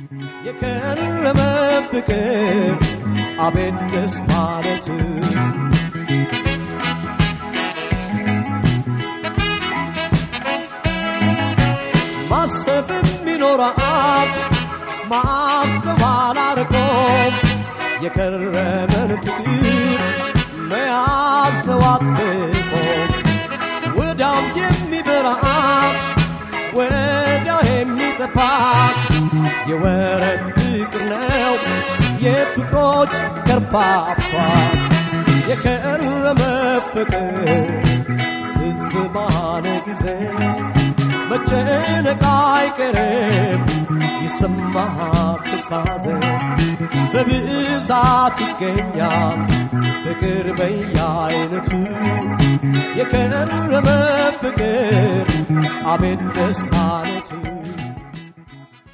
የከረመ ፍቅር አቤት ደስ ማለት ማሰብ የሚኖራል ማስተዋል አርቆ የከረመን ፍቅር መያዝ ነው አጥብቆ ወዳም የሚበራ ወዲያው የሚጠፋ የወረት ፍቅር ነው የፍቅሮች ከርፋፋ የከረመ ፍቅር ትዝ ባለ ጊዜ መጨነቅ አይቀርም ይሰማሃል ትካዜ በብዛት ይገኛል ፍቅር በየአይነቱ የከረመ ፍቅር አቤት ደስ ማለቱ